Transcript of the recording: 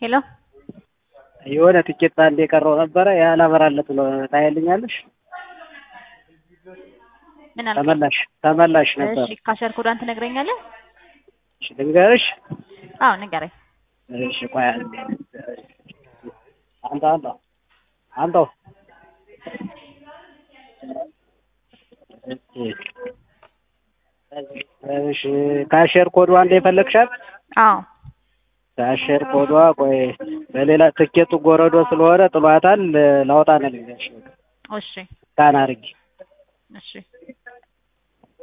ሄሎ የሆነ ትኬት አንድ የቀረው ነበረ ያላበራለት ብሎ ታይልኛለሽ? ምን አልከኝ? ተመላሽ ተመላሽ ነበር። እሺ ካሸር ኮዷን ትነግረኛለህ? እሺ ልንገርሽ? አዎ ንገረኝ። እሺ ቆይ አንዴ። አንተ አንተ አንተው እሺ ካሸር ኮዷ እንደ የፈለግሻት አዎ ካሸር ኮዷ ቆይ በሌላ ትኬቱ ጎረዶ ስለሆነ ጥሏታል። ላውጣ ነው ልንገርሽ። እሺ ካን አድርጊ እሺ